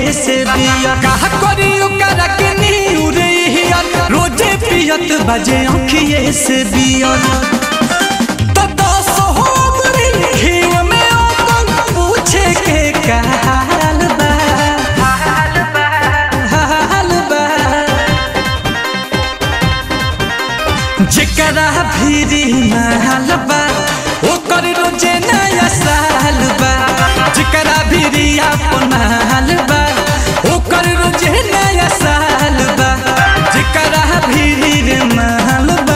से बिया कहा करी ओकरा के नीउरे हिया रोजे पियत बजे अखिए से बिया तो दस हो गरी घीव में ओकन पूछे के का हाल बा हाल बा जेकरा भीरी महल बा ओकर रोजे नया साल बा जेकरा भीरी अपन महल बा ओकर रोजे नया साल बा जेकरा भीरी रे महल बा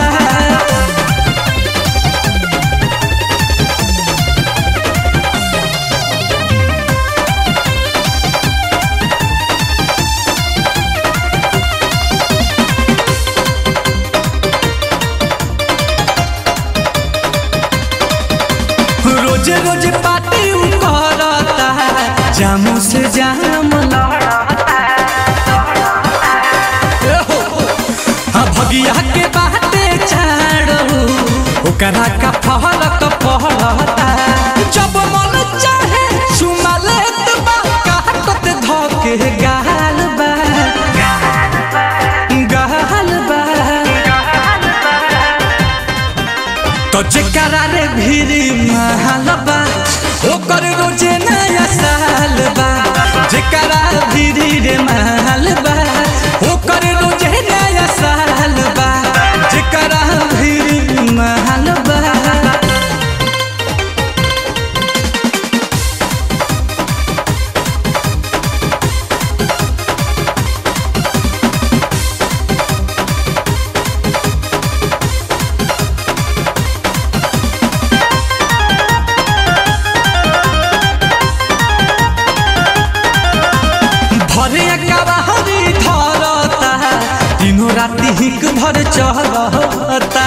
रोज रोज पार्टी उ करता जामू से जाम लड़ता एहो, हाँ भगिया के बाते छाड़ो ओकरा का फहरक पहरता जब मन चाहे सुमा लेत बा काटत धके गाल बा गाल बा तो जेकरा रे भीरी महल बा ओकर रोजे नया साल बा जेकरा भीरी रे महल बा ओकर रोजे नया साल बा जेकरा भीरी महल बा भरे कबाहरी धरता तीनों राति हिक भर चलता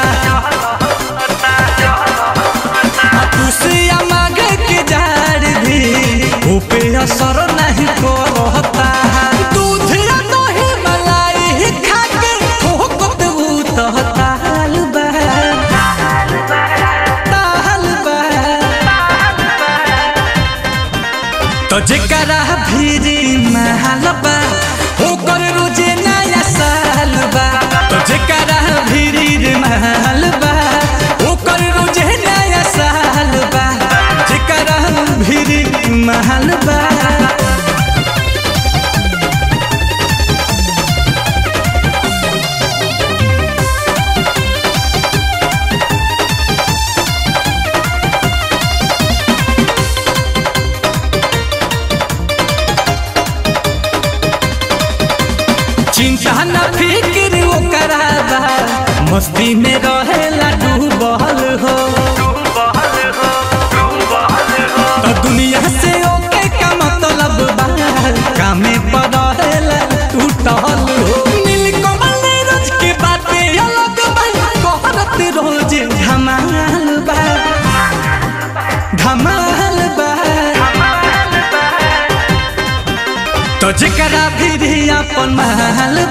तुसिया मांगे के जाड़ भी ऊपे असर नहीं करता दूध या दही मलाई खा के ठोकत उ तो ताल बा ताल बा तो जेकरा भीरी महल बा ओकर रोजे नया साल बा तो जेकरा भीरी रे महल बा ओकर रोजे नया साल बा जेकरा भीरी महल बा चिंता न फिक्र ओकरा बा मस्ती में रहेला डूबल हो तो दुनिया से ओके का मतलब बा कामे पर रहेला टूटल हो नीलकमल नीरज के बाते अलग बा कहरत रोज धमाल बा धमाल बा तो जेकरा भी अपन महल